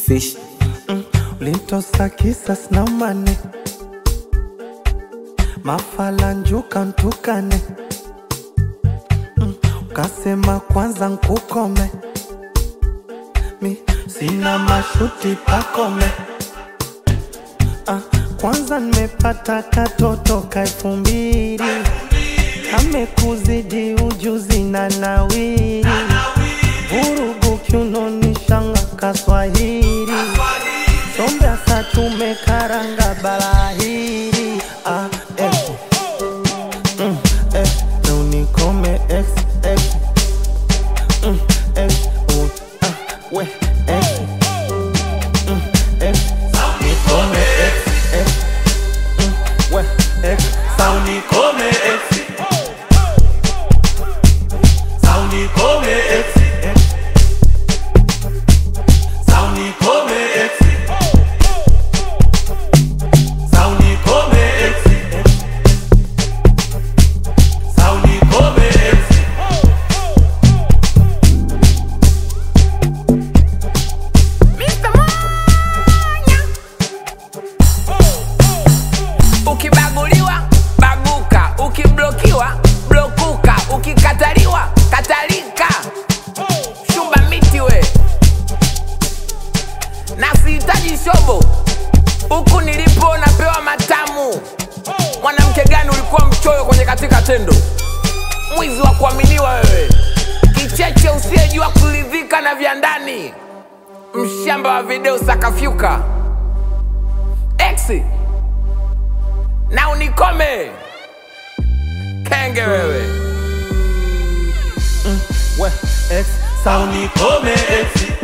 fish mm, ulintosa kisas na mane mafalanjuka ntukane mm, ukasema kwanza nkukome mi sina mashuti pakome ah, kwanza nimepata katoto ka elfu mbili amekuzidi ujuzi na nawiri vurugu kiunoni shanga kaswahili sombe asa tumekaranga balahiri ah, eh. Mm, eh, na unikome ex, ex. Mm, ex, un, ah, we, ex. Mm, ex, nikome ex, ex. Mm, we, ex. Sa unikome ex. Sa unikome ex, ex. Sa unikome ex. Sa unikome ex, ex. Sa unikome ex. Mr. Mwanya. Ukibaguliwa baguka, ukiblokiwa blokuka, ukikataliwa katalika. Shumba miti we, na sihitaji shobo, huku nilipo napewa matamu. Mwanamke gani ulikuwa mchoyo kwenye katika tendo? Mwizi wa kuaminiwa wewe, kicheche usiyejua kuridhika na vya ndani mshamba wa video sakafyuka x na unikome kenge wewe we ex sa unikome ex